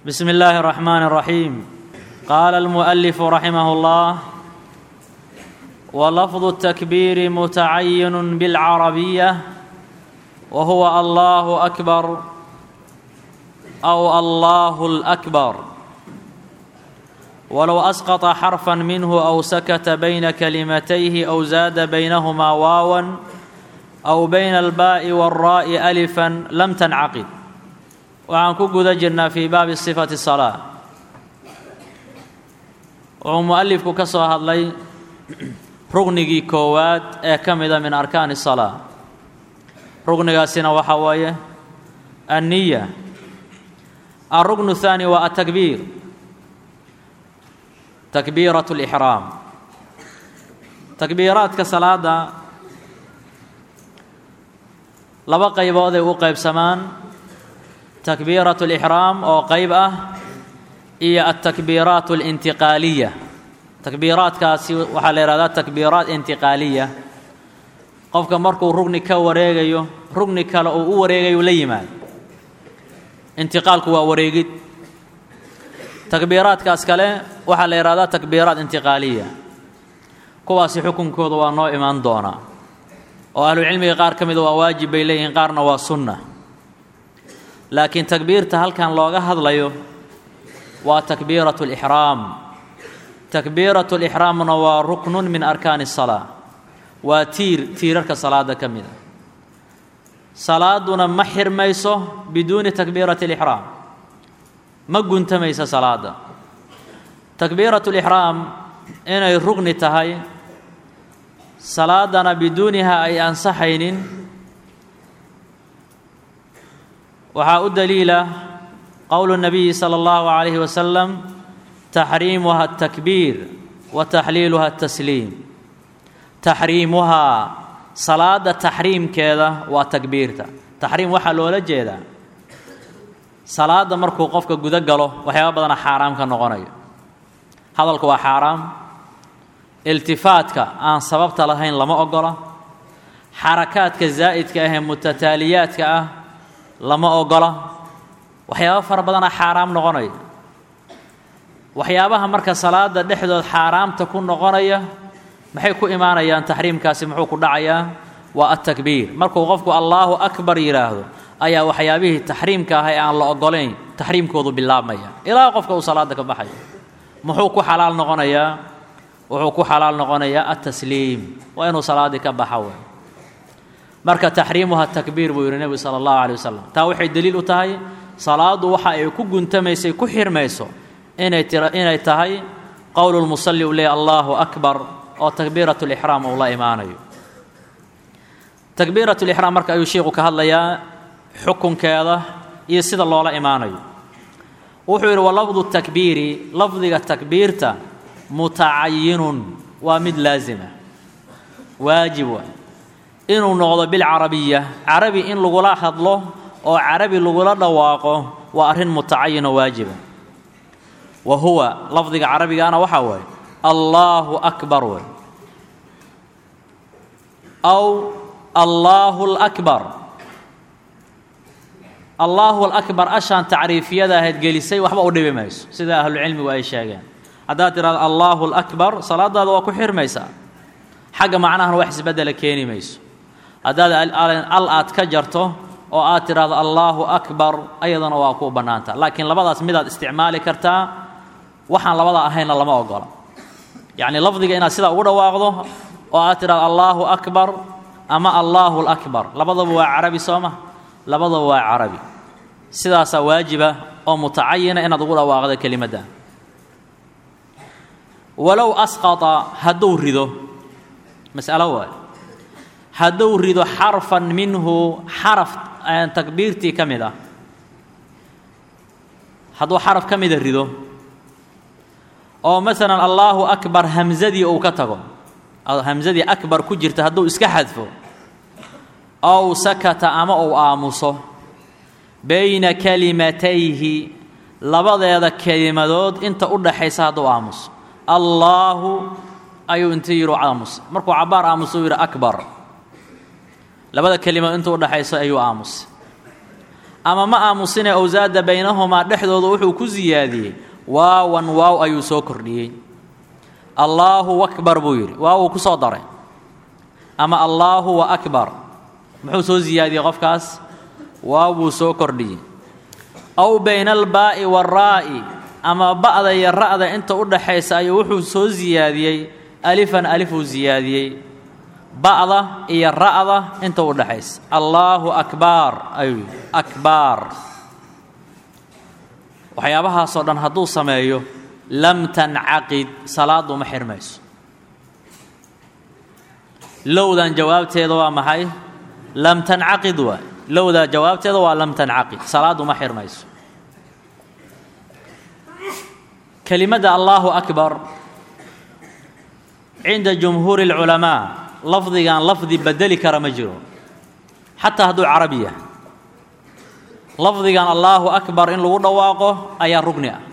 بسم الله الرحمن الرحيم قال المؤلف رحمه الله ولفظ التكبير متعين بالعربيه وهو الله اكبر او الله الاكبر ولو اسقط حرفا منه او سكت بين كلمتيه او زاد بينهما واوا او بين الباء والراء الفا لم تنعقد waxaan ku guda jirnaa fii baabi sifati salaa wuxuu mu'alifku ka soo hadlay rugnigii koowaad ee ka mida min arkaani salaa rugnigaasina waxaa weeye anniya alrugnu الthaani waa atakbiir takbiiraة اlixraam takbiiraadka salaada laba qaybood ay u qaybsamaan takbiiraة اlixraam oo qayb ah iyo altakbiiraat اlintiqaaliya takbiiraadkaasi waxaa la yihahdaa takbiiraat intiqaaliya qofka markuu rugni ka wareegayo rugni kale uu u wareegayo la yimaado intiqaalku waa wareegid takbiiraadkaas kale waxaa la yihahdaa takbiiraat intiqaaliya kuwaasi xukunkooda waa noo imaan doonaa oo ahlucilmiga qaar ka mida waa waajib bay leeyihiin qaarna waa sunna laakiin takbiirta halkan looga hadlayo waa takbiiraة اlixraam takbiiraة اlixraamna waa ruknun min arkaani الsalaa waa tiir tiirarka salaada ka mida salaaduna ma xirmayso biduuni takbiiraةi اlixraam ma guntamaysa salaada takbiiraة اlixraam inay rugni tahay salaadana biduuniha ay ansaxaynin waxaa u daliila qowlu الnabiyi salى اllahu عalayhi wasalam taxriimuha الtakbiir wa taxliiluha الtasliim taxriimuhaa salaada taxriimkeeda waa takbiirta taxriim waxaa loola jeedaa salaada markuu qofka gudo galo waxyaaba badana xaaraam ka noqonayo hadalku waa xaaraam iltifaadka aan sababta lahayn lama ogola xarakaadka zaa'idka ah ee mutataaliyaadka ah lama ogola waxyaaba fara badana xaaraam noqonaya waxyaabaha marka salaada dhexdood xaaraamta ku noqonaya maxay ku imaanayaan taxriimkaasi muxuu ku dhacayaa waa atakbiir markuu qofku allaahu akbar yidhaahdo ayaa waxyaabihii taxriimka ah ee aan la ogolayn taxriimkoodu bilaabmaya ilaa qofka uu salaada ka baxayo muxuu ku xalaal noqonayaa wuxuu ku xalaal noqonayaa atasliim waa inuu salaaddii ka baxa wey marka taxriimuha takbiir buu yidhi nebigu sala allahu alay wasalam taa waxay deliil u tahay salaaddu waxa ay ku guntamaysay ku xirmayso inay tira inay tahay qowlu lmusalli uu leeyahy allahu akbar oo takbiirat lixraam uu la imaanayo takbiirat lixraam marka ayuu sheikhu ka hadlayaa xukunkeeda iyo sida loola imaanayo wuxuu yidhi walafdu takbiiri lafdiga takbiirta mutacayinun waa mid laasima waajib waa inuu noqdo bilcarabiya carabi in lagula hadlo oo carabi lagula dhawaaqo waa arrin mutacayinoo waajiba wa huwa lafdiga carabigaana waxaa waaye allaahu akbar wey aw allaahu alakbar allaahu alakbar ashaan tacriifiyada ahayd gelisay waxba u dhibi mayso sida ahlucilmigu ay sheegeen haddaad tidhahdo allaahu alakbar salaadaada waa ku xirmaysaa xagga macnahana wax isbeddela keeni mayso haddaad al aad ka jarto oo aad tidhaahdo allaahu akbar ayadana waa kuu bannaanta laakiin labadaas midaad isticmaali kartaa waxaan labada ahaynna lama ogola yacnii lafdiga inaad sidaa ugu dhawaaqdo oo aad tidhahdo allaahu akbar ama allaahu lakbar labadaba waa carabi soo ma labadaba waa carabi sidaasaa waajiba oo mutacayina inaad ugu dhawaaqdo kelimadda walow asqata hadduu rido mas'alo waayo hadduu rido xarfan minhu xaraf takbiirtii ka mid ah hadduu xaraf ka mida rido oo masalan allaahu akbar hamsadii uu ka tago hamsadii akbar ku jirta hadduu iska xadfo ow sakata ama uu aamuso bayna kalimatayhi labadeeda kelimadood inta u dhaxaysa hadduu aamuso allaahu ayuu inta yidhi aamus markuu cabbaar aamuso uu yidhi akbar labada kelimood inta u dhaxayso ayuu aamusay ama ma aamusine owsaada baynahumaa dhexdooda wuxuu ku siyaadiyey waawan waaw ayuu soo kordhiyey allaahu akbar buu yidhi waaw uu ku soo daray ama allaahu wa akbar muxuu soo siyaadiyey qofkaas waaw buu soo kordhiyey aw bayna albaa'i waaraa'i ama ba'da iyo ra'da inta u dhaxaysa ayuu wuxuu soo siyaadiyey alifan alifuu siyaadiyey ba'da iyo ra'da inta u dhaxaysa allaahu akbaar ayuu yidhi akbaar waxyaabahaasoo dhan hadduu sameeyo lam tancaqid salaadu ma xirmayso lowdan jawaabteeda waa maxay lam tancaqid waay lowdaa jawaabteeda waa lam tancaqid salaadu ma xirmayso kelimadda allaahu akbar cinda jumhuuri اlculamaa lafdigan lafdi bedeli kara ma jiro xataa hadduu carabi yahay lafdigan allaahu akbar in lagu dhawaaqo ayaa rugni ah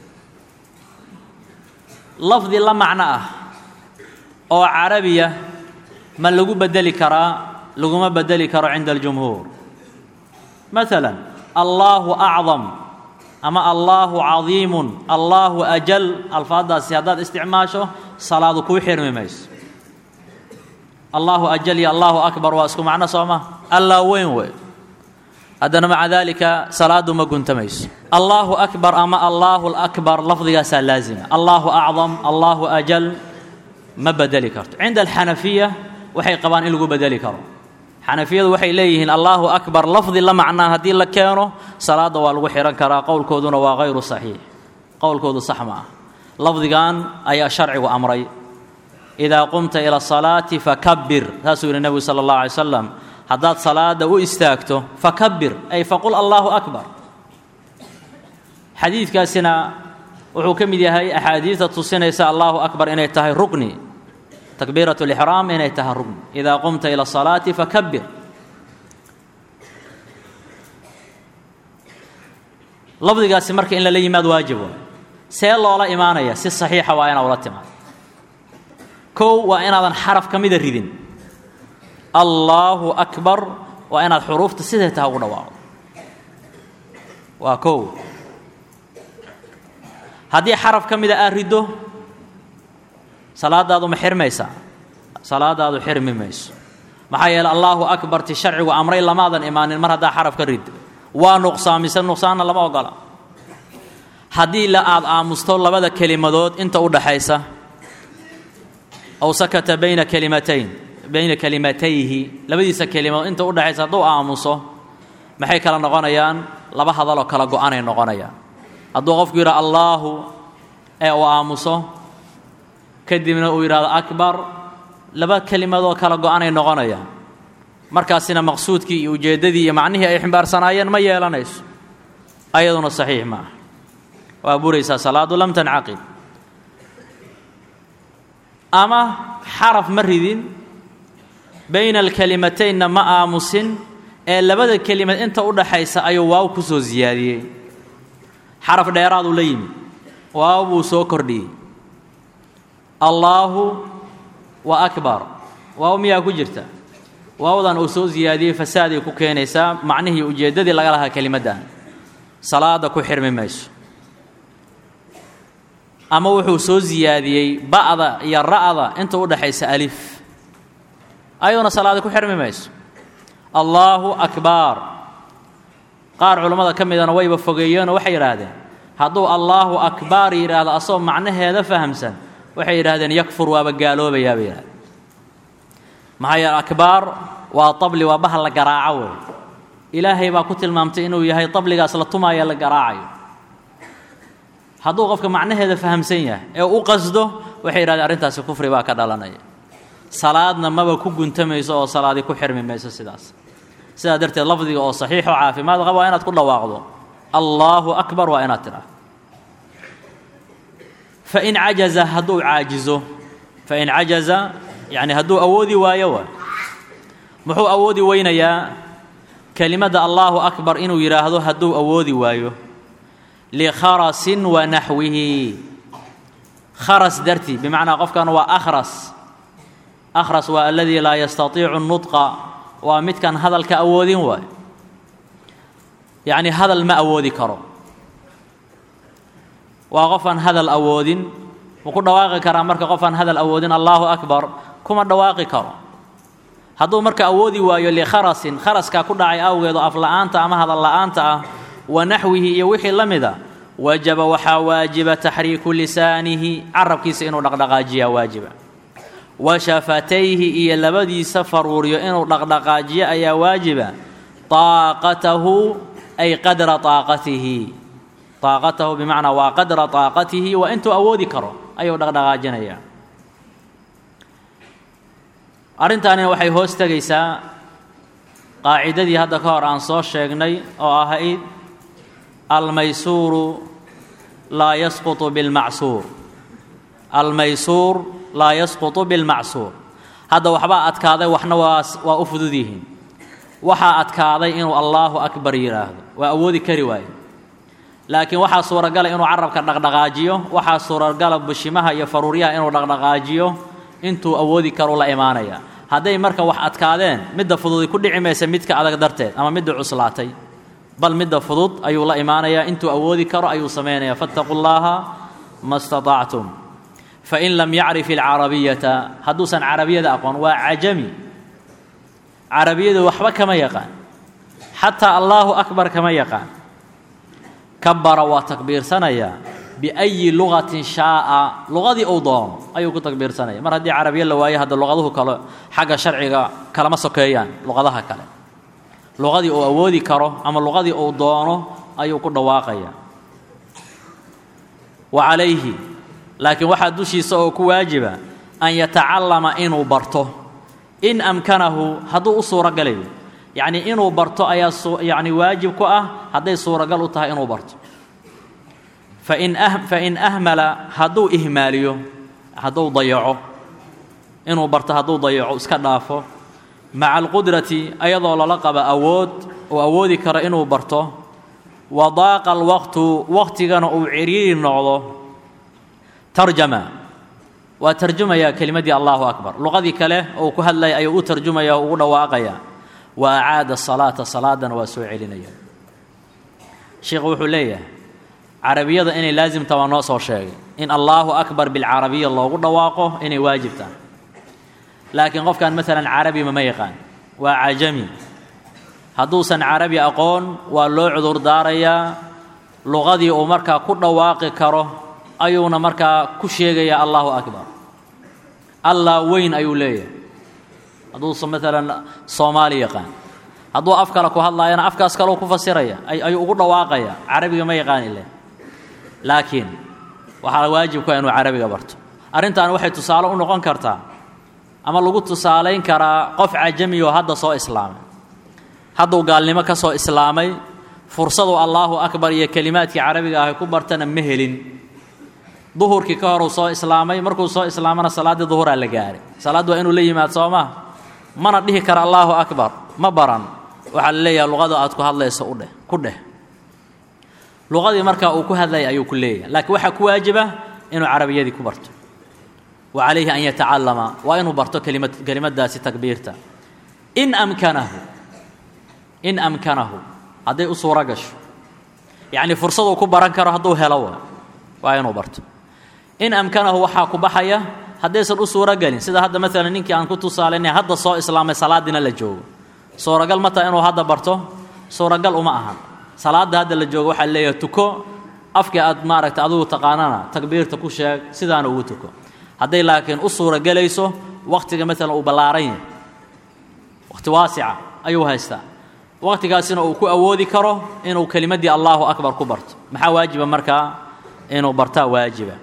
lafdi la macno ah oo carabiya ma lagu bedeli karaa laguma bedeli karo cinda aljumhuur maala allaahu acdam ama allaahu cadiimun allaahu ajal alfaaddaasi haddaad isticmaasho salaadu kuu xirmi mayso allaahu ajal iyo allaahu akbar waa isku macno soo ma allaa weyn wey haddana maca daalika salaadu ma guntamayso allaahu akbar ama allaahu lakbar lafdigaasaa laazima allaahu acdam allaahu ajal ma bedeli karto cinda alxanafiya waxay qabaan in lagu bedeli karo xanafiyadu waxay leeyihiin allaahu akbar lafdi la macnaa haddii la keeno salaadda waa lagu xihan karaa qowlkooduna waa hayru saxiix qowlkoodu sax ma ah lafdigan ayaa sharcigu amray idaa qumta ila asalaati fakabir saasuu yidhi nebigu sala allahu alay slam haddaad salaada u istaagto fakabir ay faqul allaahu akbar xadiidkaasina wuxuu ka mid yahay axaadiidta tusinaysa allaahu akbar inay tahay rugni takbiirat lixraam inay tahay rugni idaa qumta ila asalaati fakabir lafdigaasi marka in lala yimaad waajib waa see loola imaanaya si saxiixa waa inaad ula timaado kow waa inaadan xaraf ka mida ridin allaahu akbar waa inaad xuruufta siday taha ugu dhawaaqdo waa kow haddii xaraf ka mida aad riddo salaadaadu ma xirmaysaa salaadaadu xirmi mayso maxaa yeele allaahu akbar ti sharcigu amray lamaadan imaanin mar haddaa xaraf ka riddo waa nuqsaamise nuqsaanna lama ogola haddii la aad aamusto labada kelimadood inta u dhaxaysa aw sakata bayna kelimatayn bayna kelimatayhi labadiisa kelimood inta u dhexaysa hadduu aamuso maxay kala noqonayaan laba hadaloo kala go-anay noqonayaan hadduu qofku yidhaha allaahu ee uu aamuso kadibna uu yidhahdo akbar laba kelimadoo kala go-anay noqonayaan markaasina maqsuudkii iyo ujeeddadii iyo macnihii ay ximbaarsanayeen ma yeelanayso ayaduna saxiix ma ah waa buraysaa salaadu lam tancaqid ama xaraf ma ridin bayna alkelimataynna ma aamusin ee labada kelimad inta u dhaxaysa ayuu waaw ku soo siyaadiyey xaraf dheeraaduu la yimid waaw buu soo kordhiyey allaahu wa akbar waaw miyaa ku jirta waawdan uu soo siyaadiyey fasaaday ku keenaysaa macnihii ujeeddadii laga lahaa kelimaddan salaada ku xirmi mayso ama wuxuu soo siyaadiyey ba'da iyo ra'da inta u dhaxaysa alif ayaduna salaada ku xirmi mayso allaahu akbaar qaar culammada ka midana wayba fogeeyeenoo waxay yidhaahdeen hadduu allaahu akbaar yidhaahdo asagoo macnaheeda fahamsan waxay yidhahdeen yakfur waaba gaaloobayaa bay yidhahdeen maxaa yeele akbaar waa tabli waa bahal la garaaco wey ilaahay baa ku tilmaamtay inuu yahay tabligaas la tumaaya la garaacayo hadduu qofka macnaheeda fahamsan yahay ee u qasdo waxay yidhahdeen arrintaasi kufri baa ka dhalanaya salaadna maba ku guntamayso oo salaadi ku xirmi mayso sidaas sidaa darteed lafdiga oo saxiixoo caafimaad qaba waa inaad ku dhawaaqdo allaahu akbar waa inaad tidhaah fain cajaza hadduu caajizo fain cajaza yacni hadduu awoodi waayo waa muxuu awoodi weynayaa kelimadda allaahu akbar inuu yidhaahdo hadduu awoodi waayo likharasin wa naxwihi kharas dartii bimacnaa qofkan waa akhras akhras waa aladii laa yastatiicu nudqa waa midkan hadalka awoodin waayo yacni hadal ma awoodi karo waa qof aan hadal awoodin ma ku dhawaaqi karaa marka qof aan hadal awoodin allaahu akbar kuma dhawaaqi karo hadduu marka awoodi waayo likharasin kharaskaa ku dhacay awgeedo afla'aanta ama hadal la'aanta ah wa naxwihi iyo wixii la mida wajaba waxaa waajiba taxriiku lisaanihi carabkiisa inuu dhaqdhaqaajiyaa waajiba wa shafatayhi iyo labadiisa faruuriyo inuu dhaqdhaqaajiyo ayaa waajiba taaqatahu ay qadra taaqatihi taaqatahu bimacnaa waa qadra taaqatihi waa intuu awoodi karo ayuu dhaqdhaqaajinayaa arrintaanina waxay hoos tegaysaa qaacidadii hadda ka hor aan soo sheegnay oo ahayd almaysuuru laa yasqutu bilmacsuur almaysuur laa yasqutu bilmacsuur hadda waxbaa adkaaday waxna waa waa u fudud yihiin waxaa adkaaday inuu allaahu akbar yidhaahdo waa awoodi kari waaye laakiin waxaa suuragala inuu carabka dhaqdhaqaajiyo waxaa suuragala bushimaha iyo faruuryaha inuu dhaqdhaqaajiyo intuu awoodi karu la imaanaya hadday marka wax adkaadeen midda fududi ku dhici maysa midka adag darteed ama midda cuslaatay bal midda fudud ayuu la imaanayaa intuu awoodi karo ayuu samaynaya fattaquu llaaha ma staطactum fain lam yacrif ilcarabiyata hadduusan carabiyada aqoon waa cajami carabiyadu waxba kama yaqaan xataa allaahu akbar kama yaqaan kabara waa takbiirsanayaa biayi lugatin shaaa luqadii uu doono ayuu ku takbiirsanaya mar haddii carabiya la waayo hadda luqaduhu kale xagga sharciga kalama sokeeyaan luqadaha kale luqadii uu awoodi karo ama luqadii uu doono ayuu ku dhawaaqaya wa calayhi laakiin waxaa dushiisa oo ku waajiba an yatacallama inuu barto in amkanahu hadduu u suurogalayo yacnii inuu barto ayaa yacni waajib ku ah hadday suuragal u tahay inuu barto fain fain ahmala hadduu ihmaaliyo hadduu dayaco inuu barto hadduu dayaco iska dhaafo maca alqudrati ayadoo lala qaba awood uu awoodi karo inuu barto wa daaqa alwaqtu waqtigana uu ciriiri noqdo tarjama waa tarjumayaa kelimaddii allahu akbar luqadii kale oo ku hadlaya ayuu u tarjumaya o ugu dhawaaqaya wa acaada salaata salaadana waa soo celinaya sheikhu wuxuu leeyahay carabiyada inay laasimta waa noo soo sheegay in allaahu akbar bilcarabiya loogu dhawaaqo inay waajib tahay laakiin qofkan maalan carabiba ma yaqaan waa cajami hadduusan carabi aqoon waa loo cudur daarayaa luqadii uu markaa ku dhawaaqi karo ayuuna markaa ku sheegayaa allahu akbar allah weyn ayuu leeyahay hadduusan maalan soomaali yaqaan hadduu af kale ku hadlaayana afkaas kaleu ku fasiraya ayuu ugu dhawaaqaya carabiga ma yaqaan ile laakiin waxaa waajibka inuu carabiga barto arrintan waxay tusaale u noqon kartaa ama lagu tusaalayn karaa qof cajami oo hadda soo islaamay hadduu gaalnimo ka soo islaamay fursaduu allaahu akbar iyo kelimaadkii carabiga ahay ku bartana ma helin duhurkii ka horuu soo islaamay markuu soo islaamana salaaddii duhuraa la gaaray salaaddu waa inuu la yimaad soo maa mana dhihi kara allaahu akbar ma baran waxaa la leeyaha luqada aad ku hadlayso udheh ku dheh luqadii markaa uu ku hadlaya ayuu ku leeyahay laakiin waxaa ku waajiba inuu carabiyadii ku barto wa calayhi an yatacallama waa inuu barto kelimad kelimaddaasi takbiirta in amkanahu in amkanahu hadday u suuro gasho yacnii fursaduu ku baran karo hadduu helo waa inuu barto in amkanahu waxaa ku baxaya haddaysan u suuro gelin sida hadda maalan ninkii aan ku tusaalaynay hadda soo islaamay salaadiina la joogo suuragal ma taha inuu hadda barto suuragal uma ahan salaadda hadda la joogo waxaa leeyahay tuko afkii aad maaragta adugu taqaanana takbiirta ku sheeg sidaana ugu tuko hadday laakiin u suuragelayso wakhtiga maalan uu ballaaran yahay wakhti waasica ayuu haystaa wakhtigaasina uu ku awoodi karo inuu kelimaddii allaahu akbar ku barto maxaa waajiba markaa inuu bartaa waajiba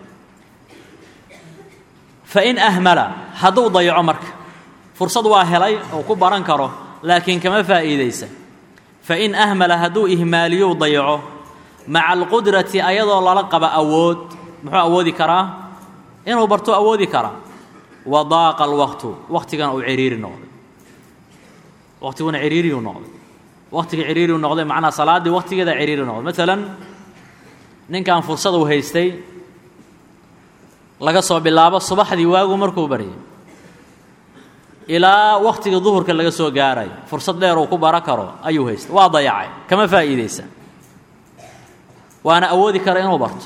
fain ahmala hadduu dayaco marka fursad waa helay oo ku baran karo laakiin kama faa'iidaysa fain ahmala hadduu ihmaaliyow dayaco maca alqudrati ayadoo lala qaba awood muxuu awoodi karaa inuu barto awoodi karaa wa daaqa alwaqtu wakhtigana uu ciriiri noqday wakhtiguna ciriiriyuu noqday wakhtiga ciriiriu noqday macnaa salaaddii wakhtigeeda ciriiri noqday maalan ninkan fursadu haystay laga soo bilaabo subaxdii waagu markuu baryay ilaa wakhtigii duhurka laga soo gaaray fursad dheer uu ku bara karo ayuu haysta waa dayacay kama faa'iidaysa waana awoodi kara inuu barto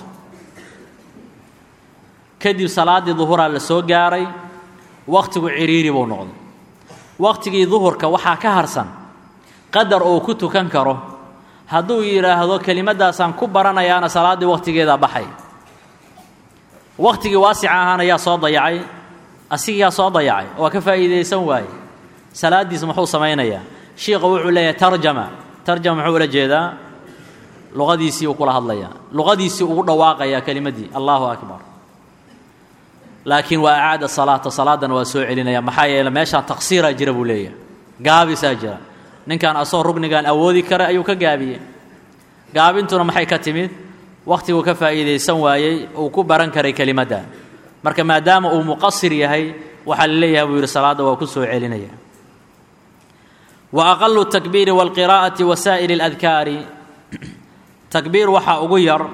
kadib salaaddii duhuraa la soo gaaray wakhtigu cidhiiri buu noqday wakhtigii duhurka waxaa ka harsan qadar uu ku tukan karo hadduu yidhaahdo kelimaddaasaan ku baranayaana salaaddii wakhtigeedaa baxay wakhtigii waasica ahaana yaa soo dayacay asigiyaa soo dayacay waa ka faa'iidaysan waaye salaaddiis muxuu samaynayaa shiikha wuxuu leeyahay tarjama tarjama muxuu ula jeedaa luqadiisii uu kula hadlayaa luqadiisii ugu dhawaaqayaa kelimaddii allahu akbar laakiin waa acaada salaata salaaddana waa soo celinaya maxaa yeele meeshaan taqsiiraa jira buu leeyahay gaabisaa jira ninkan asoo rugnigan awoodi kara ayuu ka gaabiyey gaabintuna maxay ka timid wakhtiguu ka faa'iidaysan waayey uu ku baran karay kelimadda marka maadaama uu muqasir yahay waxaa la leeyahay buu yidhi salaadda waa ku soo celinaya wa aqalu takbiiri waalqiraa'ati wa saa'iri اladkaari takbiir waxaa ugu yar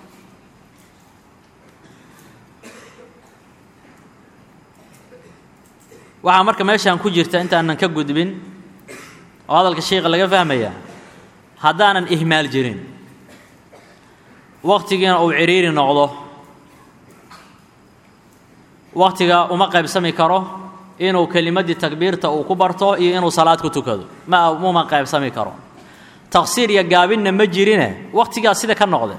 waxaa marka meeshaan ku jirta intaanan ka gudbin oo hadalka sheikha laga fahmayaa haddaanan ihmaal jirin wakhtigiina uu cidhiiri noqdo wakhtiga uma qaybsami karo inuu kelimaddii takbiirta uu ku barto iyo inuu salaad ku tukado ma uma qaybsami karo taqsiir iyo gaabinna ma jirine wakhtigaas sida ka noqde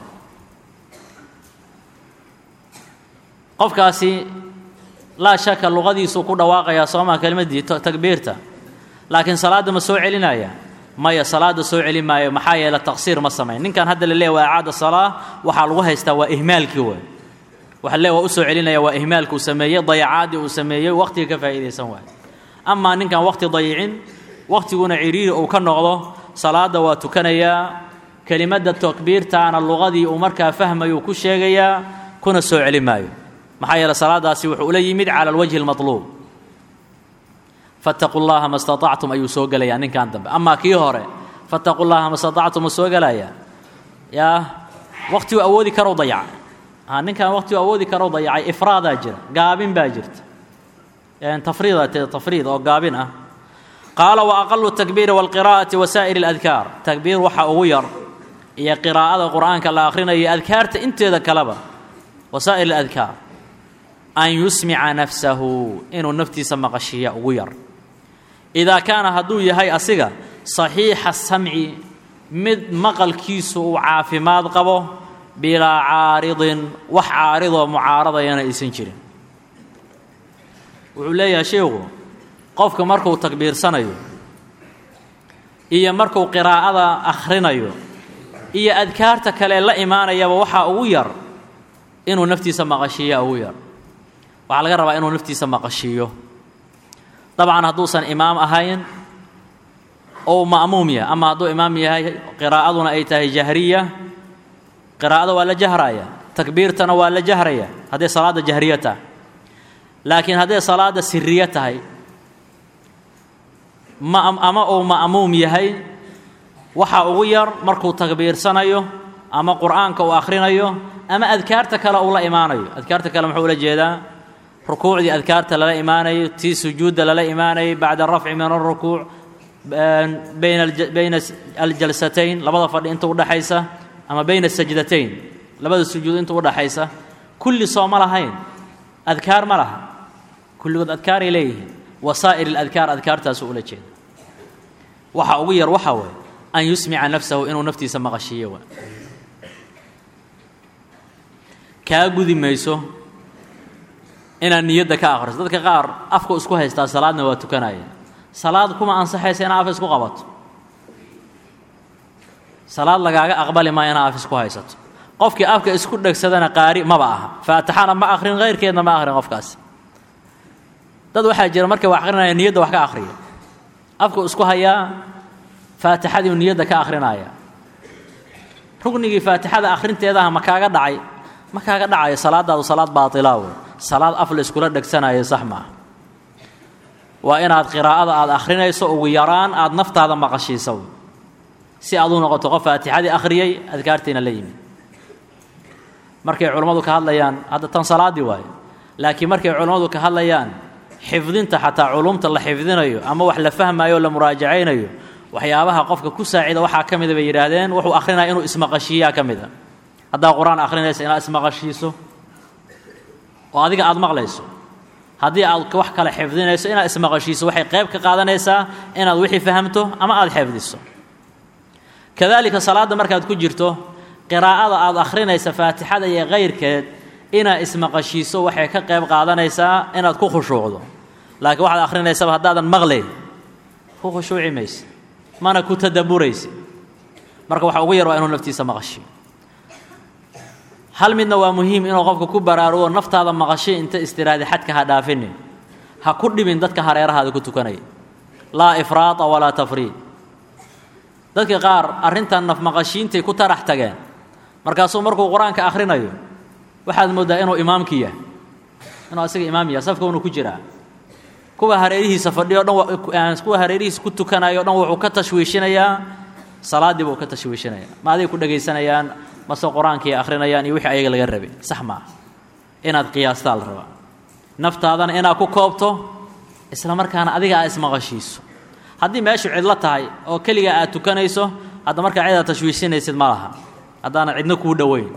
qofkaasi laa shaka luqadiisuu ku dhawaaqayaa soomaa kelimaddii takbiirta laakiin salaadda ma soo celinaya maya salaadda soo celin maayo maxaa yeele taqsiir ma samayn ninkan hadda la leeya waa acaada salaa waxaa lagu haystaa waa ihmaalkii waay waxa le waa u soo celinaya waa ihmaalka uu sameeyey dayacaaddii uu sameeyey wakhtiga ka faa'iidaysan waayo amaa ninkan wakhti dayicin wakhtiguna cidhiiri uu ka noqdo salaadda waa tukanayaa kelimadda takbiirtaana luqadii uu markaa fahmayuu ku sheegayaa kuna soo celin maayo maxaa yeele salaadaasi wuxuu ula yimid cala alwajhi almatluub fattaquu llaha ma staطactum ayuu soo gelayaa ninkan dambe amaa kii hore fattaquu llaha ma staطactum ma soo gelayaa yaa wakhtiguu awoodi karow dayacay a ninkan wakhtiguu awoodi karow dayacay ifraadaa jira gaabin baa jirta tafriida te tafriid oo gaabin ah qaala wa aqalu takbiiri wاlqiraa'ati wa saa'iri اladkaar takbiir waxa ugu yar iyo qiraa'ada qur'aanka la akhrinayo adkaarta inteeda kaleba wa saa'ir اladkaar an yusmica nafsahu inuu naftiisa maqashiiya ugu yar idaa kaana hadduu yahay asiga saxiixa samci mid maqalkiisu uu caafimaad qabo bilaa caaridin wax caaridoo mucaaradayana aysan jirin wuxuu leeyahay sheikhu qofka markuu takbiirsanayo iyo markuu qiraa'ada akhrinayo iyo adkaarta kale la imaanayaba waxaa ugu yar inuu naftiisa maqashiiya ugu yar waxaa laga rabaa inuu naftiisa maqashiiyo dabcan hadduusan imaam ahayn ou ma'muum yahay ama hadduu imaam yahay qiraa'aduna ay tahay jahriya qiraa'ada waa la jahraya takbiirtana waa la jahraya hadday salaadda jahriya tahay laakiin hadday salaadda siriya tahay ma ama uu ma'muum yahay waxaa ugu yar markuu takbiirsanayo ama qur'aanka uu akhrinayo ama adkaarta kale uu la imaanayo adkaarta kale muxuu ula jeedaa rukuucdii adkaarta lala imaanayo tii sujuudda lala imaanayay bacda arafci min alrukuuc bayna bayna aljalsatayn labada fadhi inta udhaxaysa ama bayna sajdatayn labada sujuud inta udhaxaysa kulli soo ma lahayn adkaar ma laha kulligood adkaaray leeyihiin wasaa'ir اladkaar adkaartaasuu ula jeeda waxa ugu yar waxaa waye an yusmica nafsahu inuu naftiisa maqashiiyo waa kaa gudi mayso inaad niyadda ka akhriso dadka qaar afku isku haystaa salaadna waa tukanaya salaad kuma ansaxaysa inaa af isku qabato salaad lagaaga aqbali maa inaa af isku haysato qofkii afka isku dhegsadana qaari maba aha faatixana ma akhrin hayrkeedna ma akhrin qofkaasi dad waxaa jira markay wax akhrinaya niyadda wax ka akhriya afku isku hayaa faatixadiiu niyadda ka akhrinaya rugnigii faatixada akhrinteedaha ma kaaga dhacay ma kaaga dhacayo salaadaadu salaad baatilaa wey salaad af la iskula dhegsanayo sax maaha waa inaad qiraa'ada aad akhrinayso ugu yaraan aad naftaada maqashiisa wey si aad u noqoto qof faatixadii akhriyey adkaartiina la yimid markay culammadu ka hadlayaan hadda tan salaaddii waayo laakiin markay culammadu ka hadlayaan xifdinta xataa culumta la xifdinayo ama wax la fahmayo o la muraajacaynayo waxyaabaha qofka ku saacida waxaa ka mida bay yidhaahdeen wuxuu akhrinaya inuu ismaqashiiyaa ka mid a haddaad qur-aan akhrinaysa inaad ismaqashiiso oo adiga aada maqlayso haddii aad wax kale xifdinayso inaad ismaqashiiso waxay qayb ka qaadanaysaa inaad wixii fahamto ama aada xifdiso kadaalika salaadda markaad ku jirto qiraa'ada aada akhrinaysa faatixada iyo kayrkeed inaad ismaqashiiso waxay ka qayb qaadanaysaa inaad ku khushuucdo laakiin waxaad akhrinaysaba haddaadan maqlayn ku khushuuci mayse mana ku tadabburayse marka waxa ugu yar waa inuu naftiisa maqashiyo hal midna waa muhiim inuu qofka ku baraarugo naftaada maqashay inta istiraadi xadka ha dhaafinin ha ku dhibin dadka hareerahaada ku tukanaya laa ifraata walaa tafriid dadka qaar arrintan nafmaqashiintay ku tarax tageen markaasuu markuu qur-aanka akhrinayo waxaad mooddaa inuu imaamkii yahay inuu asiga imaam yahay safka unu ku jiraa kuwa hareerihiisa fadhiyo dhan kuwa hareerihiisa ku tukanayo o dhan wuxuu ka tashwiishinayaa salaaddii buu ka tashwiishinayaa ma aday ku dhegaysanayaan mase qur-aankii akhrinayaan iyo wixii ayaga laga rabay sax maaha inaad qiyaastaa la rabaa naftaadana inaad ku koobto isla markaana adiga aad ismaqashiiso haddii meeshu cidlo tahay oo keliga aad tukanayso hadda markaa cidaad tashwiishinaysid ma laha haddaana cidno kuu dhoweyn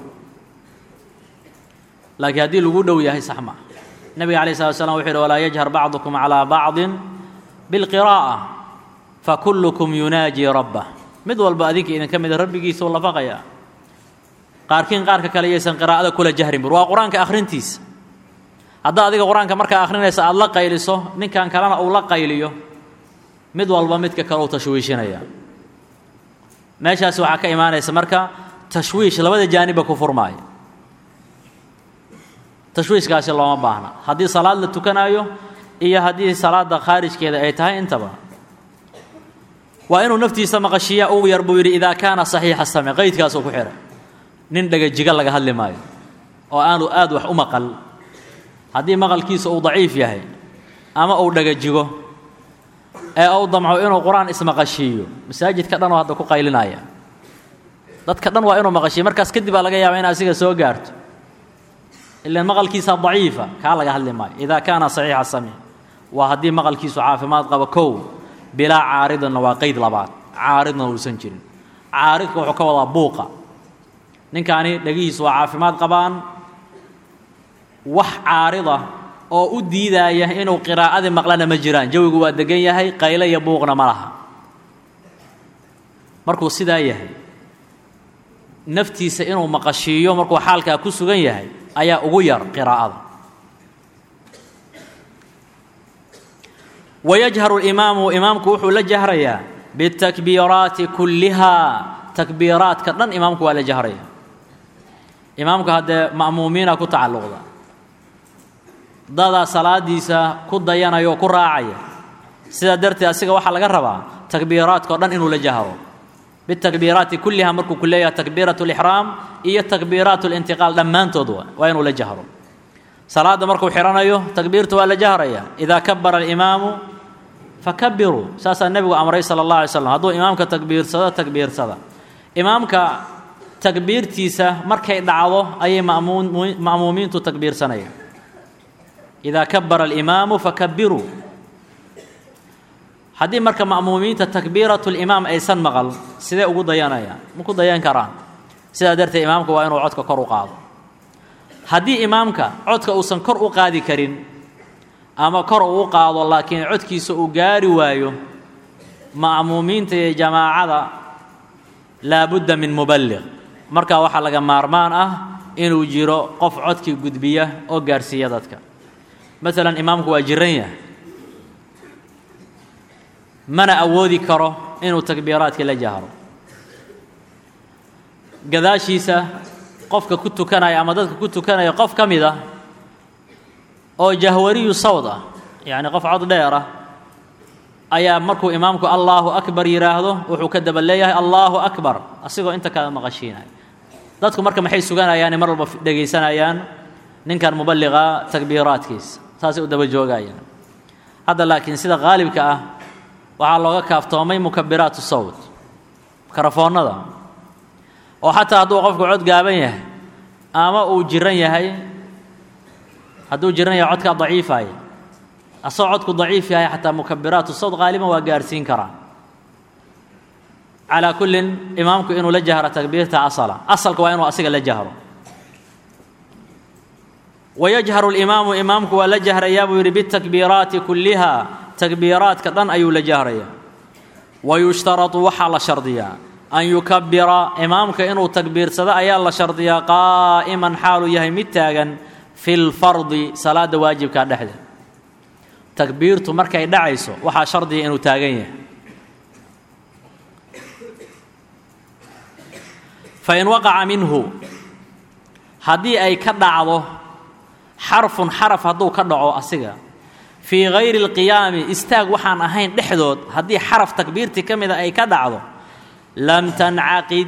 laakiin haddii lagu dhow yahay sax maaha nebiga alay slat slam wuxu yhi walaa yajhar bacdukum calaa bacdin bilqiraa'a fakullukum yunaajii rabbah mid walba adinka idinka mida rabbigiisa u lafaqaya qaarkiin qaarka kale yaysan qiraa'ada kula jahrin bur waa qur-aanka akhrintiisa haddaa adiga qur-aanka markaa akhrinaysa aada la qayliso ninkan kalena uu la qayliyo mid walba midka kale uu tashwiishinaya meeshaasi waxaa ka imaanaysa marka tashwiish labada jaanibba ku furmaaya tashwiishkaasi looma baahna haddii salaad la tukanaayo iyo haddii salaadda khaarijkeeda ay tahay intaba waa inuu naftiisa maqashiiya ugu yar buu yidhi idaa kaana saxiixa same qaydkaasuu ku xihay nin dhagajiga laga hadli maayo oo aanu aad wax u maqal haddii maqalkiisa uu daciif yahay ama uu dhagajigo ee uu damco inuu qur-aan ismaqashiiyo masaajidka dhan oo hadda ku qaylinaya dadka dhan waa inuu maqashiiyo markaas kadib baa laga yaaba in asiga soo gaarto ilaan maqalkiisa daciifa kaa laga hadli maayo idaa kaana saxiixa samiic waa haddii maqalkiisu caafimaad qabo kow bilaa caaridana waa qeyd labaad caaridna uusan jirin caaridka wuxuu ka wadaa buuqa ninkaani dhegihiisu waa caafimaad qabaan wax caarida oo u diidaaya inuu qiraa'adii maqlana ma jiraan jawigu waa degan yahay qayle iyo buuqna ma laha markuu sidaa yahay naftiisa inuu maqashiiyo markuu xaalkaa ku sugan yahay ayaa ugu yar qiraa'ada wayajharu اlimaamu imaamku wuxuu la jahrayaa bitakbiiraati kullihaa takbiiraadka dhan imaamku waa la jahraya imaamku haddee ma'muumiina ku tacalluqda dadaa salaadiisa ku dayanaya oo ku raacaya sidaa darteed asiga waxaa laga rabaa takbiiraadka o dhan inuu la jahro bitakbiiraati kullihaa markuu ku leeyahay takbiirat اlixraam iyo takbiiraat اlintiqaal dhammaantood waa inuu la jahro salaadda markuu xidhanayo takbiirta waa la jahraya idaa kabara alimaamu fakabiruu saasaa nebigu amray sala اllah alay slam hadduu imaamka takbiirsado takbiirsada imaamka takbiirtiisa markay dhacdo ayay ma'muumiintu takbiirsanayaan idaa kabara alimaamu fakabiruu haddii marka ma'muumiinta takbiiratu limaam aysan maqal sidee ugu dayanayaan ma ku dayan karaan sidaa darteed imaamka waa inuu codka kor u qaado haddii imaamka codka uusan kor u qaadi karin ama kor uu u qaado laakiin codkiisa uu gaari waayo ma'muumiinta iyo jamaacada laabudda min muballiq markaa waxaa laga maarmaan ah inuu jiro qof codkii gudbiya oo gaarsiiya dadka maalan imaamku waa jiran yahay mana awoodi karo inuu takbiiraadka la jahro gadaashiisa qofka ku tukanaya ama dadka ku tukanaya qof ka mid ah oo jahwariyu sawd ah yacni qof cod dheer ah ayaa markuu imaamku allaahu akbar yidhaahdo wuxuu ka daba leeyahay allaahu akbar asigoo inta kala maqashiinaya dadku marka maxay suganayaane mar walba dhegaysanayaan ninkan muballiqa takbiiraadkiisa saasay u daba joogayaan hadda laakiin sida qaalibka ah waxaa looga kaaftoomay mukabiraatu sawt karafoonnada oo xataa hadduu qofku cod gaaban yahay ama uu jiran yahay hadduu jiran yahay codkaa daciifaya asagoo codku daciif yahay xataa mukabiraatu sawd qaaliban waa gaarhsiin karaa calaa kullin imaamku inuu la jahro takbiirta asala asalka waa inuu asiga la jahro wayajharu اlimaamu imaamku waa la jahrayaa buu yidhi bitakbiiraati kulliha takbiiraadka dhan ayuu la jahrayaa wayushtaratu waxaa la shardiyaa an yukabira imaamka inuu takbiirsado ayaa la shardiyaa qaa'iman xaaluu yahay mid taagan fi lfardi salaada waajibkaa dhexdeed takbiirtu markay dhacayso waxaa shardiya inuu taagan yahay fain waqaca minhu haddii ay ka dhacdo xarfun xaraf hadduu ka dhaco asiga fii gayri اlqiyaami istaag waxaan ahayn dhexdood haddii xaraf takbiirtii ka mida ay ka dhacdo lam tancaqid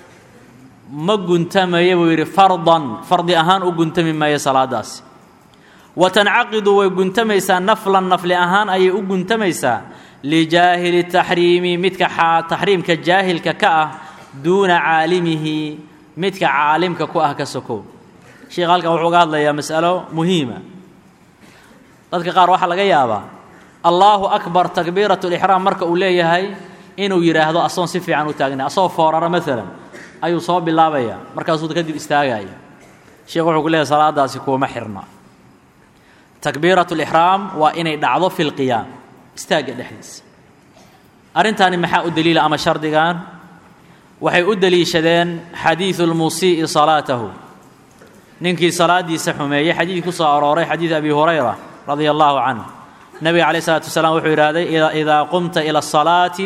ma guntamayo buu yidhi fardan fardi ahaan u guntami maayo salaadaasi wa tancaqidu way guntamaysaa naflan nafli ahaan ayay u guntamaysaa lijaahili taxriimi midka taxriimka jaahilka ka ah duuna caalimihi midka caalimka ku ah ka sokow sheikh halkan wuxuu uga hadlayaa mas'alo muhiima dadka qaar waxaa laga yaabaa allaahu akbar takbiirat lixraam marka uu leeyahay inuu yidhaahdo asoon si fiican u taagnay asagoo foorara maalan ayuu soo bilaabaya markaasuu kadib istaagaya sheekh wuxuu ku leeyahay salaadaasi kuwama xirna takbiirat lixraam waa inay dhacdo fi lqiyaam istaagga dhexdiisa arrintaani maxaa u daliila ama shardigan waxay u deliishadeen xadiidu lmusii'i salaatahu ninkii salaadiisa xumeeyey xadiid ku soo arooray xadiid abi hurayra radia allahu canhu nebiga calayh isalaatu wasalaam wuxuu yidhahday idaa qumta ila asalaati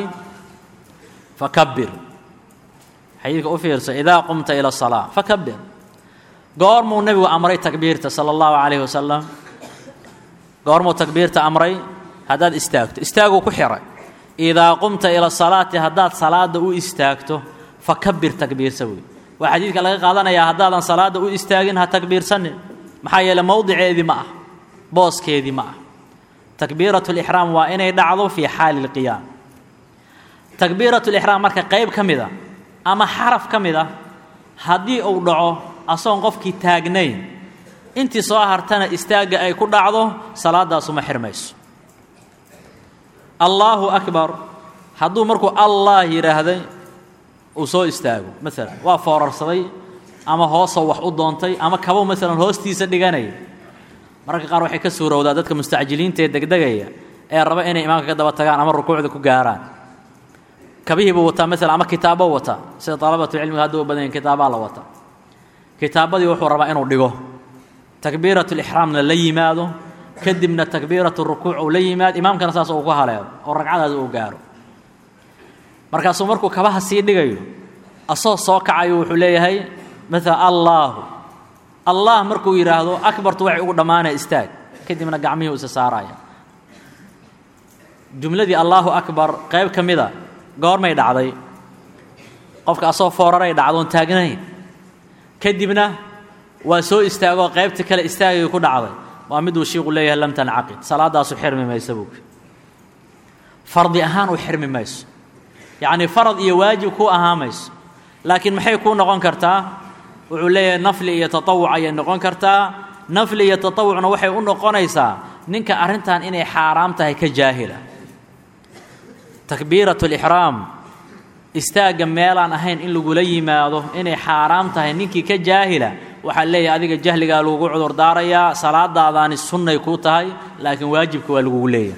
fakabir xadiidka u fiirsa idaa qumta ila asalaa fakabir goormuu nebigu amray takbiirta sala allahu calayhi wasalam goormuu takbiirta amray haddaad istaagto istaaguu ku xiray idaa qumta ila salaati haddaad salaada u istaagto fakabir takbiirsa wey waa xadiidka laga qaadanayaa haddaadan salaada u istaagin ha takbiirsanin maxaa yeele mowdiceedii ma ah booskeedii ma ah takbiirat lixraam waa inay dhacdo fii xaali lqiyaam takbiirat lixraam marka qayb ka mid a ama xaraf ka mid a haddii uu dhaco asoon qofkii taagnayn intii soo hartana istaagga ay ku dhacdo salaadaasuma xirmayso allaahu akbar hadduu markuu allah yidhaahday uu soo istaago maalan waa foorarsaday ama hoosoo wax u doontay ama kabow maalan hoostiisa dhiganaya mararka qaar waxay ka suurowdaa dadka mustacjiliinta ee degdegaya ee raba inay imaamka ka daba tagaan ama rukuucda ku gaaraan kabihii buu wataa maalan ama kitaabo wata sida dalabatulcilmiga hadda u badan yahin kitaabaa la wata kitaabadii wuxuu rabaa inuu dhigo takbiiratulixraamna la yimaado kadibna takbiiratu rukuuc uu la yimaado imaamkana saas uu ku haleelo oo ragcadaas uu gaaro markaasuu markuu kabaha sii dhigayo asoo soo kacayo wuxuu leeyahay maala allaahu allah markuu yidhaahdo akbartu waxay ugu dhammaanaya istaag kadibna gacmihii u isa saaraya jumladii allaahu akbar qayb ka mida goormay dhacday qofka asoo fooraray dhacdoon taagnayn kadibna waa soo istaagoo qaybta kale istaagay ku dhacday waa miduu shiiku leeyahay lam tancaqid salaadaasu xirmi maysa buui fardi ahaan u xirmi mayso yacnii farad iyo waajib kuu ahaa mayso laakiin maxay kuu noqon kartaa wuxuu leeyahay nafli iyo tatawuc ayay noqon kartaa nafli iyo tatawucna waxay u noqonaysaa ninka arrintan inay xaaraam tahay ka jaahila takbiirat lixraam istaagga meelaan ahayn in lagula yimaado inay xaaraam tahay ninkii ka jaahila waxaa leeyahay adiga jahligaa lagugu cudur daarayaa salaadaadaani sunnay kuu tahay laakiin waajibka waa lagugu leeyahay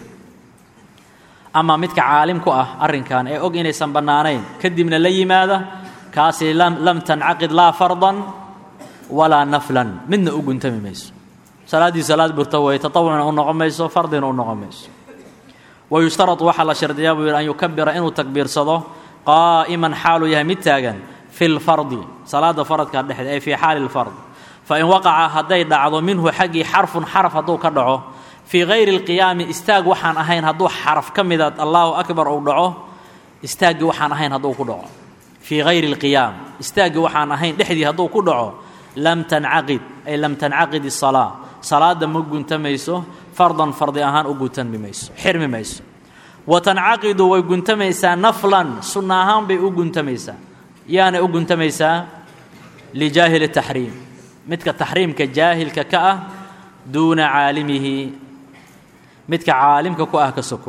ama midka caalim ku ah arrinkan ee og inaysan bannaanayn kadibna la yimaada kaasi lam tancaqid laa fardan walaa naflan midna u guntami mayso salaaddii salaad burta way tatawucna u noqon mayso fardina u noqon mayso wayushtaratu waxaa la shardiyaa buu yidhi an yukabira inuu takbiirsado qaa'iman xaaluu yahay mid taagan fi lfardi salaada faradka dhexdeed ay fii xaali lfard fain waqaca hadday dhacdo minhu xaggii xarfun xaraf hadduu ka dhaco fii gayri اlqiyaami istaag waxaan ahayn hadduu xaraf ka mida allaahu akbar uu dhaco istaaggii waxaan ahayn hadduu ku dhaco fii gayri اlqiyaam istaaggii waxaan ahayn dhexdii hadduu ku dhaco lam tancaqid ay lam tancaqid الsalaa salaada ma guntamayso fardan fardi ahaan u guntami mayso xirmi mayso wa tancaqidu way guntamaysaa naflan sunna ahaan bay u guntamaysaa yaanay u guntamaysaa lijaahili taxriim midka taxriimka jaahilka ka ah duuna caalimihi midka caalimka ku ah ka soko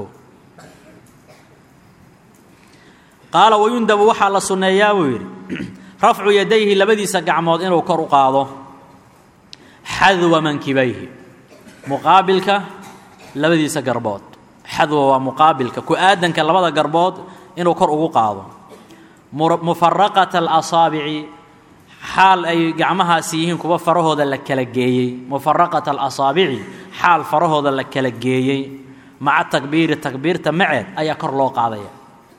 qaala wayundabu waxaa la sunneeyaa buu yidhi rafcu yadayhi labadiisa gacmood inuu kor u qaado xadwa mankibayhi muqaabilka labadiisa garbood xadwa waa muqaabilka ku-aadanka labada garbood inuu kor ugu qaado mufaraqata alasaabici xaal ay gacmahaasi yihiin kuwa farahooda la kala geeyey mufaraqata alasaabici xaal farahooda la kala geeyey maca takbiiri takbiirta maceed ayaa kor loo qaadaya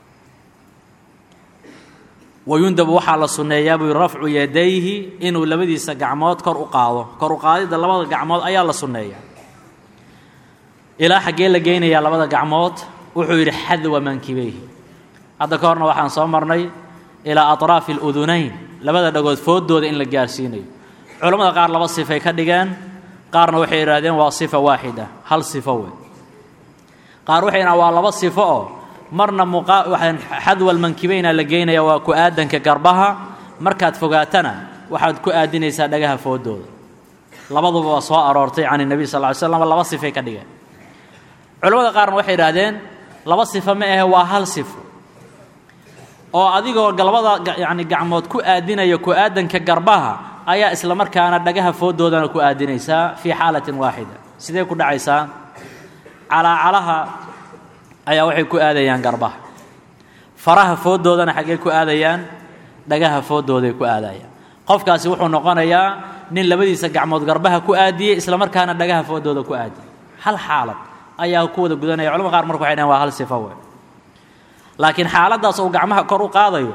wayundabu waxaa la sunneeyaa buu yidhi rafcu yadayhi inuu labadiisa gacmood kor u qaado kor u qaadidda labada gacmood ayaa la sunneeyaa ilaa xaggee la geynayaa labada gacmood wuxuu yidhi xadwa mankibayhi hadda ka horna waxaan soo marnay ilaa atraafi aludunayn labada dhagood fooddooda in la gaarsiinayo culammada qaar laba sifay ka dhigeen qaarna waxay idhaahdeen waa sifa waaxida hal sifo wey qaar waxay idhahan waa laba sifo oo marna xadwa almankibayna la geynaya waa ku-aadanka garbaha markaad fogaatana waxaad ku aadinaysaa dhagaha fooddooda labaduba waa soo aroortay can nebiy sal ly slam laba sifay ka dhigeen culamada qaarna waxay idhaahdeen laba sifo ma ahe waa hal sifo oo adigoo galbada yani gacmood ku aadinaya ku-aadanka garbaha ayaa isla markaana dhagaha fooddoodana ku aadinaysaa fii xaalatin waaxida sidee ku dhacaysaa calaacalaha ayaa waxay ku aadayaan garbaha faraha fooddoodana xaggee ku aadayaan dhagaha fooddooday ku aadayaan qofkaasi wuxuu noqonayaa nin labadiisa gacmood garbaha ku aadiyey isla markaana dhagaha fooddooda ku aadiyey hal xaalad ayaa ku wada gudanaya culamada qaar marka waxay dhahen waa hal sifo wey laakiin xaaladdaas uu gacmaha kor u qaadayo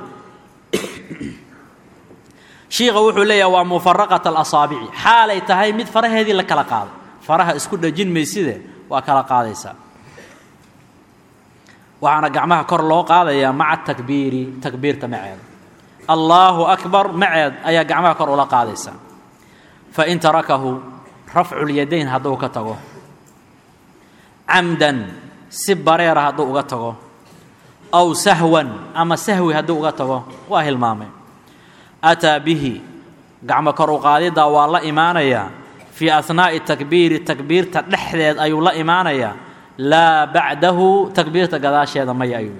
shiikha wuxuu leeyahay waa mufaraqat alasaabici xaalay tahay mid faraheedii la kala qaaday faraha isku dhajin mayside waa kala qaadaysaa waxaana gacmaha kor loo qaadayaa maca takbiiri takbiirta maceeda allaahu akbar maceed ayaa gacmaha kor ula qaadaysaa fain tarakahu rafculyadayn hadduu ka tago camdan si bareera hadduu uga tago aw sahwan ama sahwi hadduu uga tago waa hilmaamay ataa bihi gacmo kor u qaadiddaa waa la imaanayaa fii ahnaa'i takbiiri takbiirta dhexdeed ayuu la imaanayaa laa bacdahu takbiirta gadaasheeda maya ayuu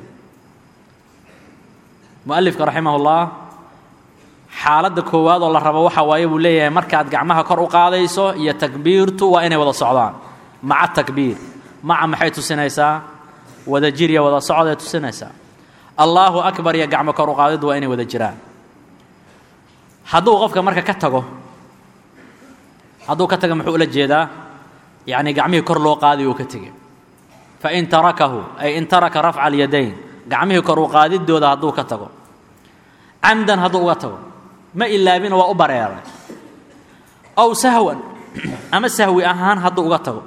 mualifka raximahullah xaaladda koowaad oo la rabo waxa waaye buu leeyahay markaad gacmaha kor u qaadayso iyo takbiirtu waa inay wada socdaan maca takbiir maca maxay tusinaysaa wada jir iyo wada socday tusinaysaa allaahu akbar iyo gacmo kor u qaadiddu waa inay wada jiraan hadduu qofka marka ka tago hadduu ka taga muxuu ula jeedaa yacni gacmihii kor loo qaadayo uu ka tegey fain tarakahu ay in taraka rafca alyadayn gacmihii kor u qaadiddooda hadduu ka tago camdan hadduu uga tago ma ilaabina waa u bareeray aw sahwan ama sahwi ahaan hadduu uga tago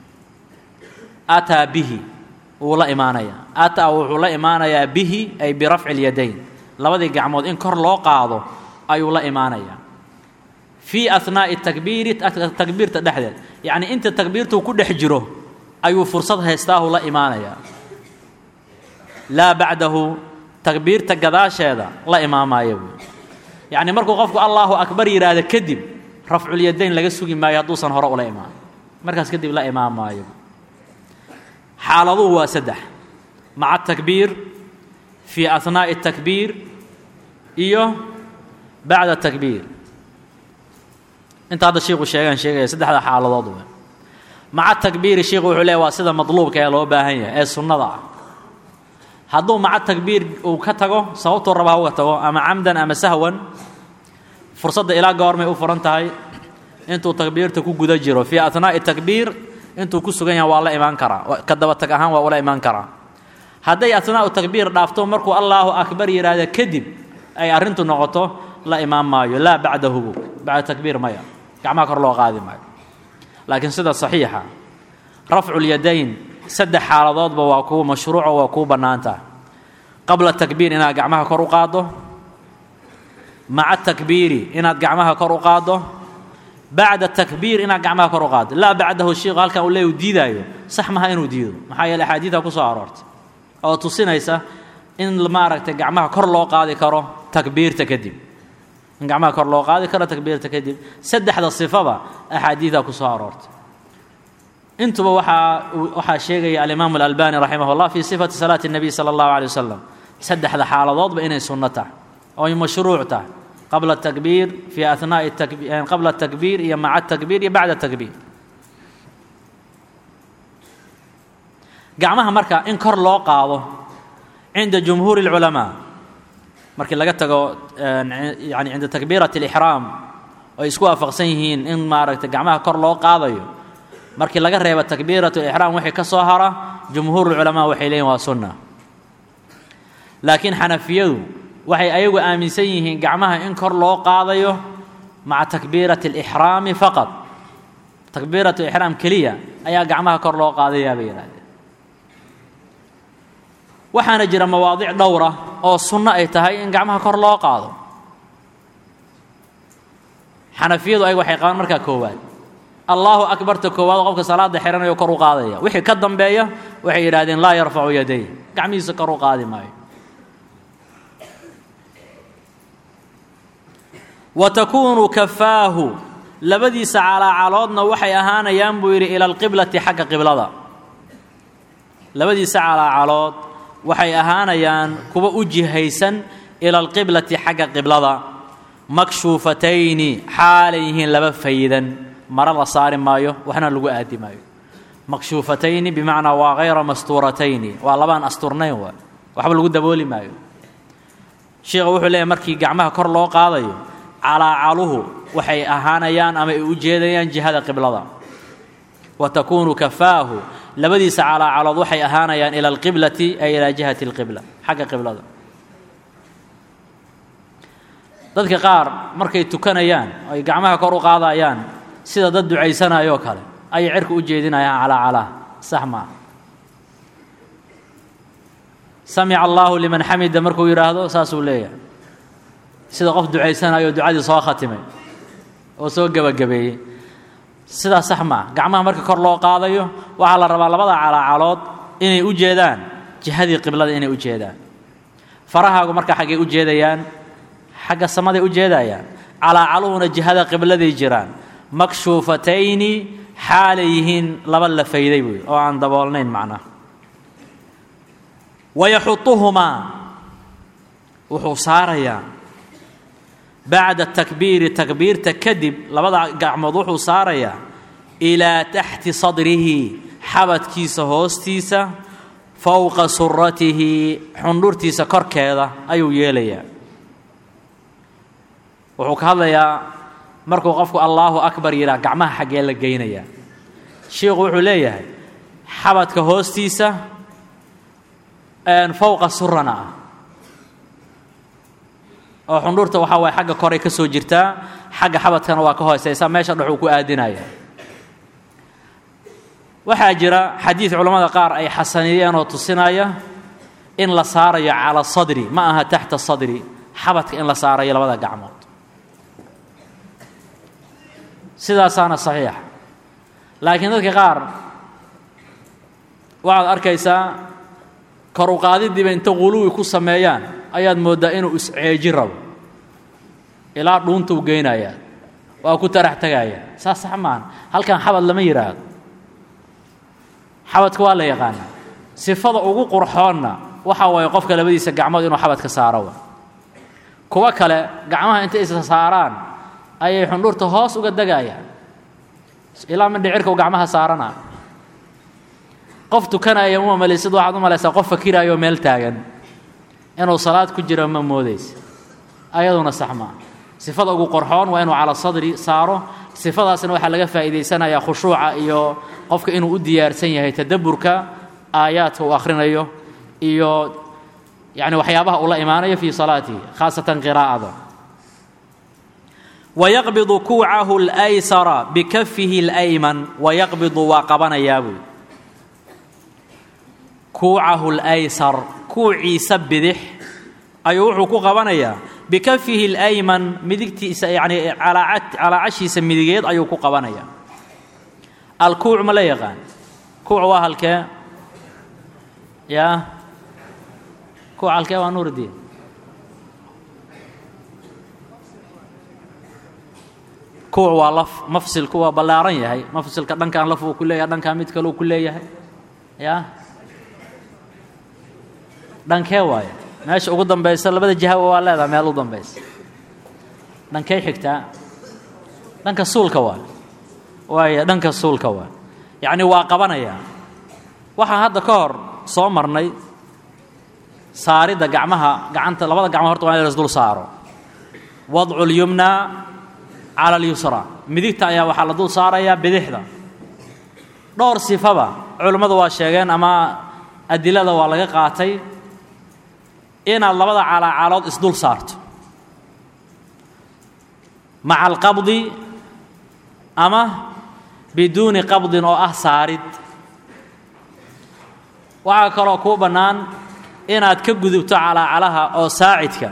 ataa bihi wuu la imaanayaa ataa wuxuu la imaanayaa bihi ay birafci اlyadayn labadii gacmood in kor loo qaado ayuu la imaanayaa fii ahnaa'i takbiiri takbiirta dhexdeed yacni inta takbiirtuu ku dhex jiro ayuu fursad haystaahu la imaanayaa laa bacdahu takbiirta gadaasheeda la imaamaayo buui yacni markuu qofku allaahu akbar yidhaahdo kadib rafculyadayn laga sugi maayo hadduusan hore ula imaan markaas kadib la imaamaayo xaaladuhu waa saddex maca takbiir fii ahnaa'i takbiir iyo bacda takbiir inta hadda shiiku sheegaan sheegaya saddexda xaaladood we maca takbiiri shiiku wuxuu leeya waa sida madluubka ee loo baahan yahay ee sunnada ah hadduu maca takbiir uu ka tago sababtuu raba ha uga tago ama camdan ama sahwan fursadda ilaa goormay u furan tahay intuu takbiirta ku guda jiro fii ahnaa'i takbiir intuu ku sugan yahay waa la imaan karaa ka daba tag ahaan waa ula imaan karaa hadday ahnaa'u takbiir dhaafto markuu allaahu akbar yidhaahda kadib ay arrintu noqoto la imaan maayo laa bacdahu bacda takbiir maya gacmaha kor loo qaadi maayo laakiin sida saxiixa rafculyadayn saddex xaaladoodba waa kuwa mashruuco waa kuu bannaantaha qabla takbiir inaad gacmaha kor u qaaddo maca takbiiri inaad gacmaha kor u qaaddo bacda takbiir inaad gacmaha kor u qaaddo laa bacdahu shiiku halkan uu leey u diidaayo sax maha inuu diido maxaa yeele axaadiida ku soo aroortay oo tusinaysa in maaragtay gacmaha kor loo qaadi karo takbiirta kadib in gacmaha kor loo qaadi karo takbiirta kadib saddexda sifaba axaadiida ku soo aroortay intuba waxaa waxaa sheegaya alimaamu alalbani raximah اllah fi sifati salaati الnabiy salى اllahu alيه wasalam saddexda xaaladoodba inay sunno tahay oy mashruuc tahay qabla takbiir fi anaaءi qabla takbiir iyo maca takbiir iyo bacda takbiir gacmaha marka in kor loo qaado cinda jumhuuri اlculamaa markii laga tago yani cinda takbiirat اlixraam oy isku waafaqsan yihiin in maaragtay gacmaha kor loo qaadayo markii laga reebo takbiirat lixraam wixii ka soo hara jumhuur culamaa waxay leeyihin waa sunna laakiin xanafiyadu waxay ayagu aaminsan yihiin gacmaha in kor loo qaadayo maca takbiirati alixraami faqad takbiirat lixraam keliya ayaa gacmaha kor loo qaadayaa bay yidhahdeen waxaana jira mawaadic dhowra oo sunno ay tahay in gacmaha kor loo qaado xanafiyadu ayagu waxay qabaan markaa koowaad allahu akbarta koowaad qofka salaada xihanayo kor u qaadaya wixii ka dambeeya waxay yidhahdeen laa yarfacu yaday gacmihiisa kor u qaadi maayo wa takuunu kafaahu labadiisa calaacaloodna waxay ahaanayaan buu yidhi ila alqiblati xagga qiblada labadiisa calaacalood waxay ahaanayaan kuwa u jihaysan ila alqiblati xagga qiblada makshuufatayni xaalay yihiin laba faydan maro la saari maayo waxna lagu aadi maayo makshuufatayni bimacnaa waa hayra mastuuratayni waa labaan asturnayn waa waxba lagu dabooli maayo sheikha wuxuu leeyahy markii gacmaha kor loo qaadayo calaacaluhu waxay ahaanayaan ama ay u jeedayaan jihada qiblada wa takuunu kafaahu labadiisa calaacalood waxay ahaanayaan ila alqiblati ay ilaa jihati alqibla xagga qiblada dadka qaar markay tukanayaan ay gacmaha kor u qaadayaan sida dad ducaysanayoo kale ayay cirka u jeedinayaan calaa calaa sax maaha samica allaahu liman xamida markuu yidhaahdo saasuu leeyahay sida qof ducaysanayo ducadii soo khatimay oo soo gebagabeeyey sidaa sax maaha gacmaha marka kor loo qaadayo waxaa la rabaa labada calaacalood inay u jeedaan jihadii qiblada inay u jeedaan farahaagu marka xaggay u jeedayaan xagga samaday u jeedayaan calaacaluhuna jihada qibladay jiraan makshuufatayni xaalay yihiin laba la fayday buuyi oo aan daboolnayn macnaha wayaxutuhumaa wuxuu saarayaa bacda takbiiri takbiirta kadib labada gacmood wuxuu saarayaa ilaa taxti sadrihi xabadkiisa hoostiisa fowqa suratihi xundhurtiisa korkeeda ayuu yeelayaa wuxuu ka hadlayaa markuu qofku allaahu akbar yidhaah gacmaha xaggee la geynayaa shiikhu wuxuu leeyahay xabadka hoostiisa fowqa surana ah oo xundhurta waxaa waay xagga koray ka soo jirtaa xagga xabadkana waa ka hooseysa meesha dhexuu ku aadinaya waxaa jira xadiid culammada qaar ay xasaniyeen oo tusinaya in la saarayo cala sadri ma aha taxta sadri xabadka in la saarayo labada gacmood sidaasaana saxiixa laakiin dadka qaar waxaad arkaysaa kor u qaadidiiba inta quluwi ku sameeyaan ayaad mooddaa inuu isceeji rabo ilaa dhuuntuu geynayaa waa ku tarax tagayaa saas sax maahan halkan xabad lama yidhaahdo xabadka waa la yaqaanaa sifada ugu qurxoonna waxaa waaye qofka labadiisa gacmood inuu xabadka saaro wa kuwo kale gacmaha intay isa saaraan ayay xundhurta hoos uga degayaan ilaa mindhicirka u gacmaha saarana qof tukanaya uma malaysid waxaad u malaysaa qof fakiraayoo meel taagan inuu salaad ku jiro ma moodaysa ayaduna sax maa sifada ugu qorxoon waa inuu cala sadri saaro sifadaasna waxaa laga faa'iidaysanayaa khushuuca iyo qofka inuu u diyaarsan yahay tadabburka aayaadka uu akhrinayo iyo yacni waxyaabaha uu la imaanayo fii salaatihi khaasatan qiraa'ada wayaqbidu kuucahu اlaysara bikafihi اlayman wayaqbidu waa qabanayaa buy kuucahu اlaysar kuuciisa bidix ayuu wuxuu ku qabanayaa bikafihi اlayman midigtiisa yani calaacashiisa midigeed ayuu ku qabanayaa alkuuc ma la yaqaan kuuc waa halkee ya kuuc halkee waa nuurdiin kuwa waa laf mafsilku waa ballaaran yahay mafsilka dhankan laf uu ku leeyahay dhankan mid kaleu ku leeyahay yaa dhankee waayo meesha ugu dambaysa labada jihaba waa leedaha meel u dambaysa dhankey xigtaa dhanka suulka waa waaya dhanka suulka waa yacni waa qabanayaa waxaan hadda ka hor soo marnay saaridda gacmaha gacanta labada gacmo horta waa in la isdul saaro wadcu lyumna cala alyusra midigta ayaa waxaa la dul saarayaa bidixda dhowr sifaba culimmadu waa sheegeen ama adilada waa laga qaatay inaad labada calaacalood isdul saarto maca alqabdi ama biduuni qabdin oo ah saarid waxaa kaloo kuu bannaan inaad ka gudubto calaacalaha oo saacidka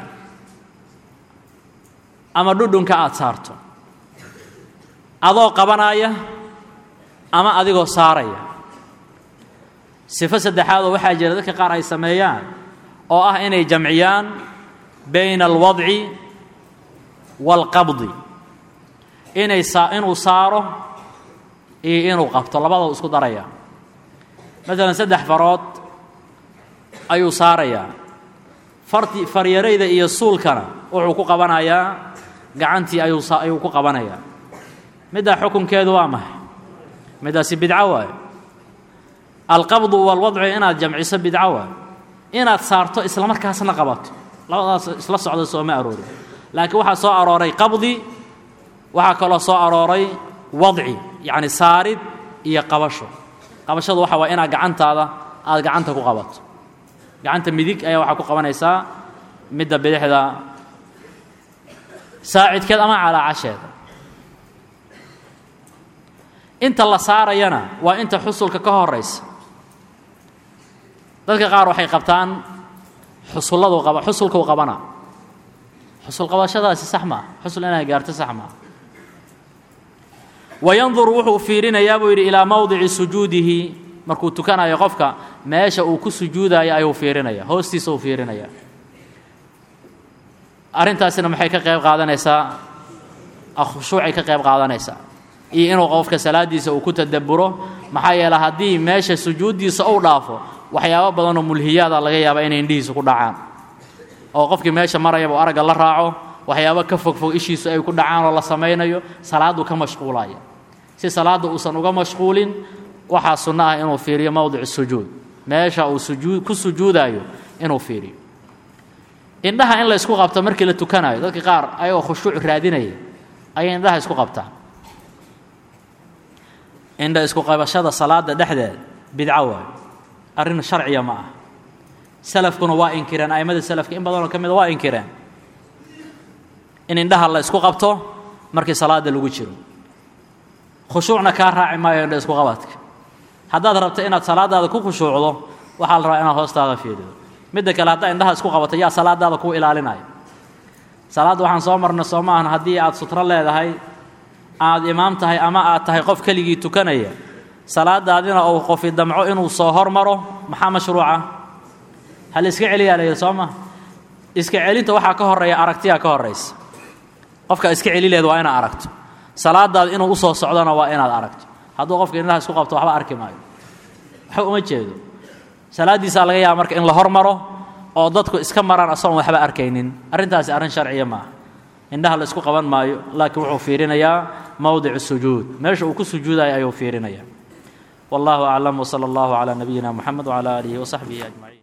ama dhudhunka aada saarto adoo qabanaya ama adigoo saaraya sifo saddexaadoo waxaa jira dadka qaar ay sameeyaan oo ah inay jamciyaan bayna alwadci waalqabdi inay saa inuu saaro iyo inuu qabto labadoo isku daraya maalan saddex farood ayuu saarayaa farti faryarayda iyo suulkana wuxuu ku qabanayaa gacantii ayuu ayuu ku qabanayaa middaa xukunkeedu waa maxay middaasi bidco waayo alqabdu walwadcu inaad jamciso bidco waayo inaad saarto isla markaasna qabato labadaas isla socda sooma aroorin laakiin waxaa soo arooray qabdi waxaa kaloo soo arooray wadci yacni saarid iyo qabasho qabashadu waxa waa inaad gacantaada aada gacanta ku qabato gacanta midig ayaa waxaa ku qabanaysaa midda bidixda saacidkeed ama calaacasheeda inta la saarayana waa inta xusulka ka horaysa dadka qaar waxay qabtaan xusulladu qaba xusulkuu qabana xusul qabashadaasi sax maa xusul inay gaarto sax maa wayanduru wuxuu fiirinayaa buu yidhi ilaa mowdici sujuudihi markuu tukanayo qofka meesha uu ku sujuudayo ayuu fiirinaya hoostiisa uu fiirinaya arrintaasina maxay ka qayb qaadanaysaa khushuucay ka qayb qaadanaysaa iyo inuu qofka salaaddiisa uu ku tadabburo maxaa yeele haddii meesha sujuuddiisa uu dhaafo waxyaabo badanoo mulhiyaada laga yaaba inay indhihiisa ku dhacaan oo qofkii meesha marayaba u aragga la raaco waxyaabo ka fogfog ishiisu ay ku dhacaan oo la samaynayo salaaddu ka mashquulaya si salaadda uusan uga mashquulin waxaa sunno ah inuu fiiriyo mowdic sujuud meesha uu sujuud ku sujuudayo inuu fiiriyo indhaha in la isku qabto markii la tukanayo dadka qaar ayagoo khushuuc raadinaya ayay indhaha isku qabtaan indha isku qabashada salaada dhexdeed bidco waayo arrin sharciya ma ah salafkuna waa inkireen a'immada salafka in badanoo ka mida waa inkireen in indhaha la isku qabto markii salaada lagu jiro khushuucna kaa raaci maayo indha isku qabadka haddaad rabto inaad salaadaada ku khushuucdo waxaa la rabaa inaad hoostaada fiirido midda kale haddaa indhaha isku qabato yaa salaadaada kuu ilaalinaya salaadda waxaan soo marnay soo maahan haddii aad sutro leedahay aad imaam tahay ama aad tahay qof keligii tukanaya salaadaadina uu qofi damco inuu soo hormaro maxaa mashruuca ha la iska celiyaa layidhi soo ma iska celinta waxaa ka horreeya aragtiyaa ka horraysa qofka iska celi leed waa inaad aragto salaadaada inuu usoo socdona waa inaad aragto hadduu qofka indhaha isku qabto waxba arki maayo waxba uma jeedo salaaddiisaa laga yaaba marka in la hormaro oo dadku iska maraan asagoon waxba arkaynin arrintaasi arrin sharciya maaha indhaha la isku qaban maayo laakiin wuxuu fiirinayaa mowdic sujuud meesha uu ku sujuudayo ayuu fiirinaya wallahu aclam wsala allahu calaa nabiyina moxamed wcala aalihi wasaxbihi ajmaciin